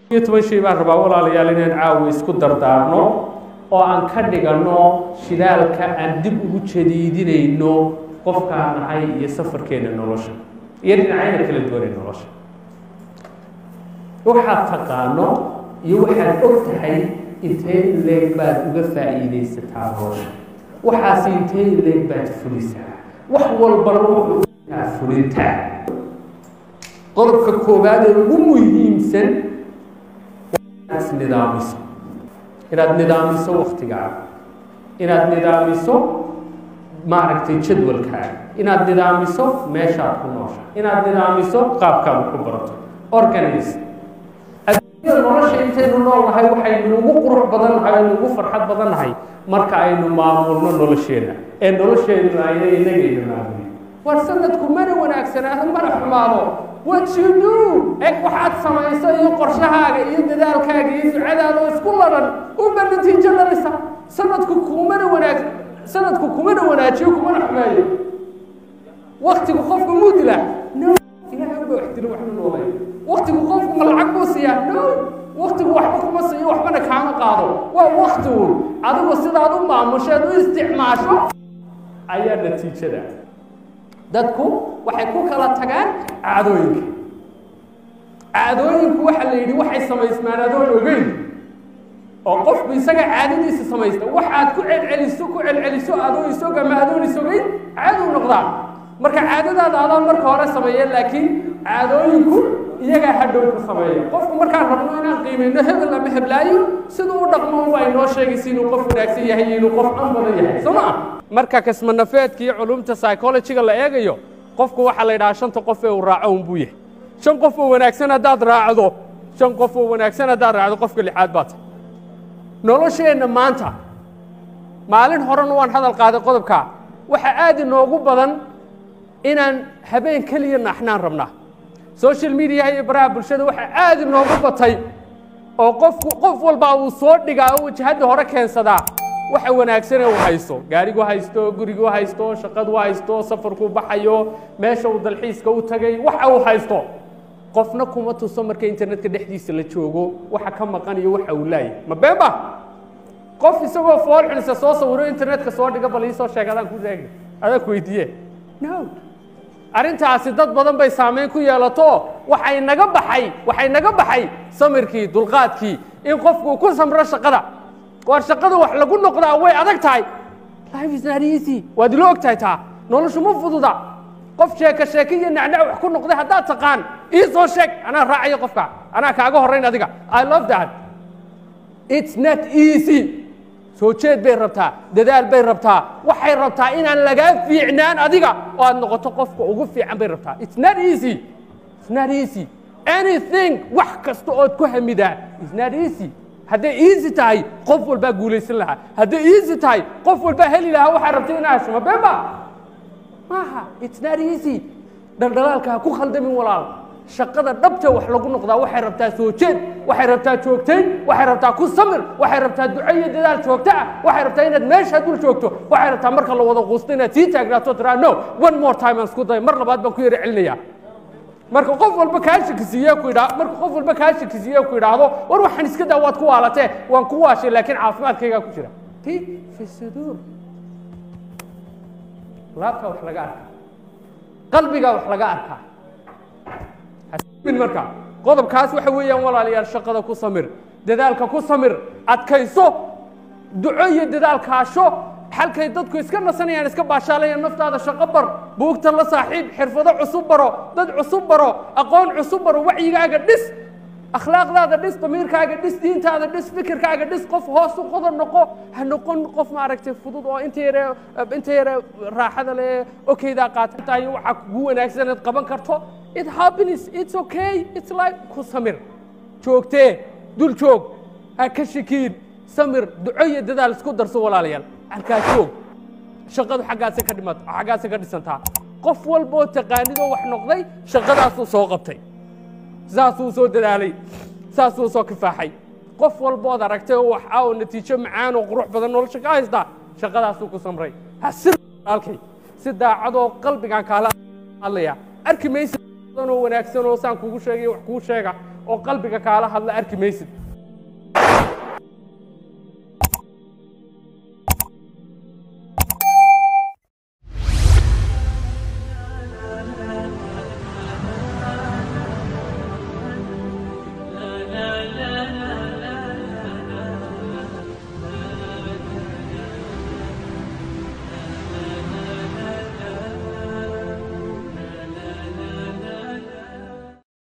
iyo toban shay baan rabaa walaalayaal inaan caawa isku dardaarno oo aan ka dhiganno shidaalka aan dib ugu jadiidinayno qofkaan nahay iyo safarkeena nolosha iyo dhinacayna kala duwanay nolosha waxaad taqaano iyo waxaad og tahay intee leeg baad uga faa'iidaysataa nolosha waxaasi intee leeg baad fulisaa wax walbana wuxuu fulintaa qodobka koowaad ee ugu muhiimsan inaad nidaamiso inaad nidaamiso waktigaaga inaad nidaamiso maaragtay jadwalkaaga inaad nidaamiso meeshaad ku noosha inaad nidaamiso qaabkaad ku barato organize adduunyada nolosha intaynu noolnahay waxaynu ugu qurux badan nahay aynu ugu farxad badan nahay marka aynu maamulno nolosheena ee nolosheenu ayna inagayna maamulin war sanadku mana wanaagsanaado mana xumaado what you do eg waxaad samayso iyo qorshahaaga iyo dadaalkaaga iyo ducadaada oo isku ladan unba natiijo dhalisa sanadku kumana wanaag sanadku kumana wanaajiyo kumana xumeeyo waktigu qofku muu dilaa no ilahay unba wax dilo waxna noolay waktigu qofku ma lacag buu siiyaa no waktigu waxba kuma siiyo waxbana kaama qaado waa wakti uun adigu sidaad u maamusheed u isticmaasho ayaa natiijada dadku waxay ku kala tagaan caadooyinka caadooyinku waxa la yidhi waxay samaysmaan adoon ogeyn oo qofku isaga caadadiisa samaysta waxaad ku celceliso ku celceliso adoo isog ama adoon isogeyn caaduu noqdaa marka caadadaada adaan marka hore sameeya laakiin caadooyinku iyagaa hadhow ka sameeya qofku markaan rabno inaan qiimayno hebel ama heblaayo siduu u dhaqmo waa inoo sheegaysa inuu qof wanaagsan yahay iyo inuu qof an badan yahay soo maa marka kasmanafeedka iyo culumta psychologyga la eegayo qofku waxaa la yidhahaa shanta qof ee uu raaco unbuu yahay shan qof oo wanaagsan haddaad raacdo shan qof oo wanaagsan haddaad raacdo qofka lixaad baa tahay nolosheenna maanta maalin horena waan hadal qaaday qodobkaa waxaa aad inoogu badan inaan habeen keliya naaxnaan rabnaa social mediaha iyo baraha bulshada waxaa aad inoogu batay oo qofku qof walbaa uu soo dhigaa oo wajahadda hore keensadaa waxa wanaagsan ee uu haysto gaarigu haysto gurigu haysto shaqadu haysto safarku baxayo meesha uu dalxiiska u tagay waxa uu haysto qofna kuma tuso marka internetka dhexdiisa la joogo waxa ka maqan iyo waxa uu laayahy ma been ba qof isagoo fool xunisa soo sawiro internetka soo dhiga bal iisoo sheeg adaan ku sheegi adaan ku weydiiye no arrintaasi dad badan bay saameyn ku yeelato waxay naga baxay waxay naga baxay samirkii dulqaadkii in qofku ku samro shaqada waar shaqada wax lagu noqdaa way adag tahay life is not easy waad ilo og tahay taa noloshu ma fududa qof sheeka sheeke iyo nacnac wax ku noqday haddaad taqaan ii soo sheeg anaa raacayo qofka anaa kaaga horrayn adiga i love that it's not easy soo jeed bay rabtaa dadaal bay rabtaa waxay rabtaa inaan lagaa fiicnaan adiga oo aad noqoto qofka ugu fiican bay rabtaa it's not easy it's not easy anything wax kasta ood ku hamidaa it's not easy hadday easy tahay qof walbaa guulaysan lahaa hadday easy tahay qof walbaa heli lahaa waxaa rabtay inaa hesho ma been ba maaha it's not easy dhaldhalaalka ha ku khaldamin walaal shaqada dhabta wax lagu noqdaa waxay rabtaa soo jeed waxay rabtaa joogtayn waxay rabtaa ku samir waxay rabtaa duco iyo dadaal joogto ah waxay rabtaa inaad meesha dul joogto waxay rabtaa marka la wada quusto inaad sii taagnaato tiraa no one more time aan isku day mar labaad baan ku yara celinayaa marka qof walba kaa shakisiiye ku idhaa marka qof walba kaa shakisiiye ku idhaahdo war waxaan iska daa waad ku waalatee waan ku waashay laakiin caafimaadkaygaa ku jira ti fi suduur laabtaa wax laga arkaa qalbigaa wax laga arkaa min marka qodobkaas waxa weeyaan walaalayaal shaqada ku samir dadaalka ku samir adkayso duco iyo dadaal kaasho halkay dadku iska nasanayaan iska baashaalayaan naftaada shaqo bar buugta la saaxiib xirfado cusub baro dad cusub baro aqoon cusub baro wacyigaaga dhis akhlaaqdaada dhis damiirkaaga dhis diintaada dhis fikirkaaga dhis qof hoos u qodan noqo ha noqon qof maaragtay fudud oo inta yare inta yare raaxada le okeydaa qaatatahay waxaa kugu wanaagsan inaad qaban karto it happens it's okay it's like ku samir joogtee dul joog ha ka shakiin samir duco iyo dadaal isku darso walaalayaal halkaa joog shaqadu xaggaasay ka dhimat xaggaasay ka dhisantaa qof walboo taqaanidoo wax noqday shaqadaasuu soo qabtay saasuu soo dadaalay saasuu soo kifaaxay qof walbood aragtay oo wax ah oo natiijo macaan oo qurux badan nolosha ka haystaa shaqadaasuu ku samray ha sir halkay si daacadoo qalbigaan kaala hadlaya arki maysa oo wanaagsan oo saan kugu sheegay wax kuu sheega oo qalbiga kaala hadla arki maysid